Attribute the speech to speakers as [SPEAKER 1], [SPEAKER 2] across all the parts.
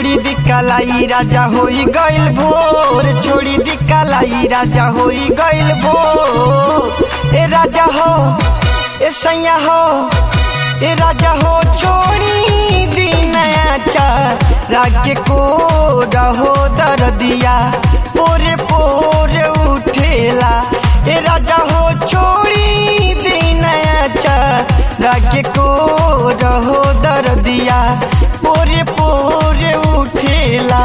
[SPEAKER 1] छोड़ी दी कलाई राजा होई गइल भोर छोड़ी दी कलाई राजा होई गइल भोर ए राजा हो ए सैया हो ए राजा हो छोड़ी दी नया चा राग को रहो दर्दिया पोरे पोरे उठेला ए राजा हो छोड़ी दी नया चा राग को रहो दर्दिया पोरे पोरे उठेला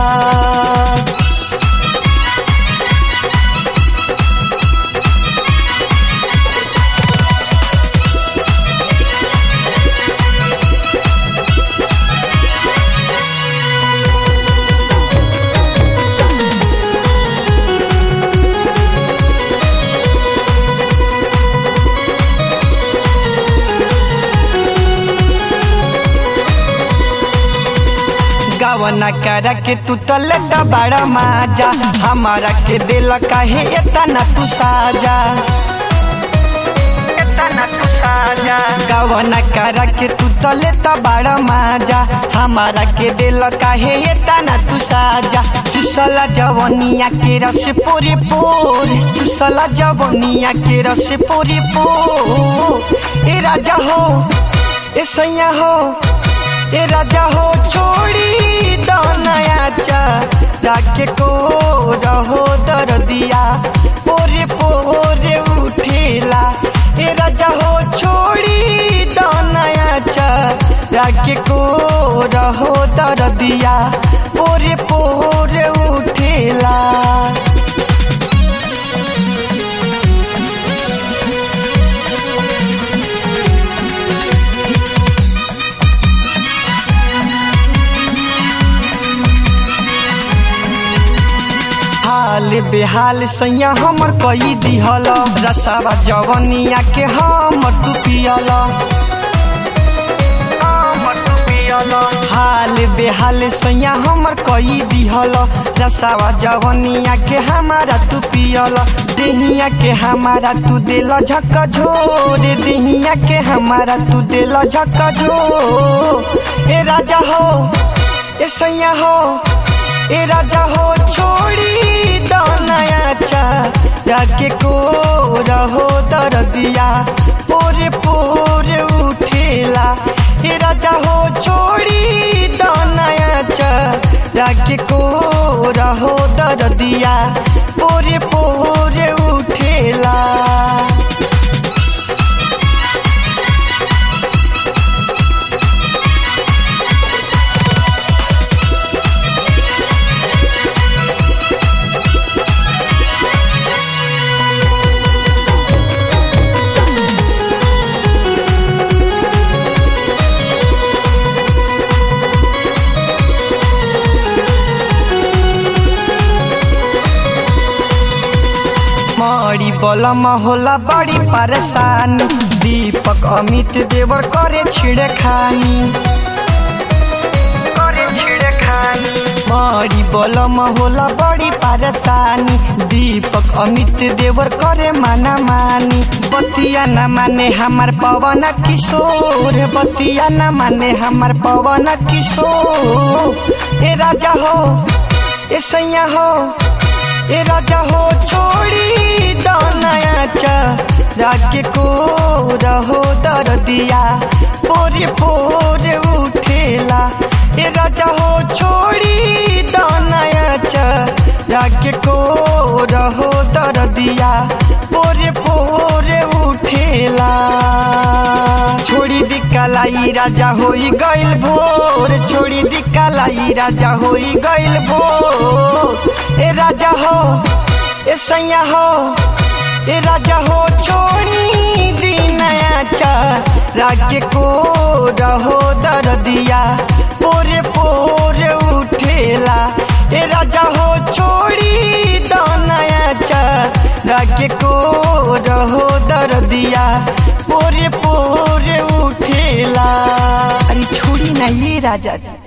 [SPEAKER 1] गावना करा के तू तले दा बड़ा माजा हमारा के दिल काहे एतना तू साजा एतना तू साजा गावना करा के तू तले दा बड़ा माजा हमारा के दिल काहे एतना तू साजा चुसला जवनिया के रस पूरी पूर चुसला जवनिया के रस पूरी पूर ए राजा हो ए सैया हो ए राजा हो छोड़ी दो नया चा राग को रहो दर्दिया पोरे पोरे उठेला ए राजा हो छोड़ी दो नया चा राग को रहो दर्दिया पोरे पोरे उठेला हाल बेहाल सैया हमर कई दिहल रसावा जवनिया के हम तू पियल हाल बेहाल सैया हमर कई दिहल रसावा जवनिया के हमारा तू पियल देहिया के हमारा तू दिल झक झोर देहिया के हमारा तू दिल झक झोर ए राजा हो ए सैया हो ए राजा हो छोड़ी दो नया चा रागे को रहो दर्दिया पोरे पोरे उठेला ए राजा हो छोड़ी दो नया चा रागे को रहो दर्दिया पोरे पोरे उठेला मरी बलम होला बड़ी परेशानी दीपक अमित देवर करे छिड़े खानी करे छिड़े खानी मरी बलम होला बड़ी परेशानी दीपक अमित देवर करे माना मानी बतिया न माने हमार पवन किशोर बतिया न माने हमार पवन किशोर ए राजा हो ए सैया हो ए राजा हो छोड़ी दो नया चा राग को रहो दर्दिया पोरे पोरे उठेला ए राजा हो छोड़ी दो नया चा राग को रहो दर्दिया पोरे पोरे उठेला छोड़ी दी कलाई राजा होई गइल भोर छोड़ी दी कलाई राजा होई गइल भोर ए राजा हो ए सैया हो ए राजा हो छोड़ी दी नया चा राग को रहो दर्दिया पोरे पोरे उठेला ए राजा हो छोड़ी दो नया चा राग को रहो दर्दिया पोरे पोरे उठेला अरे छोड़ी नहीं राजा जी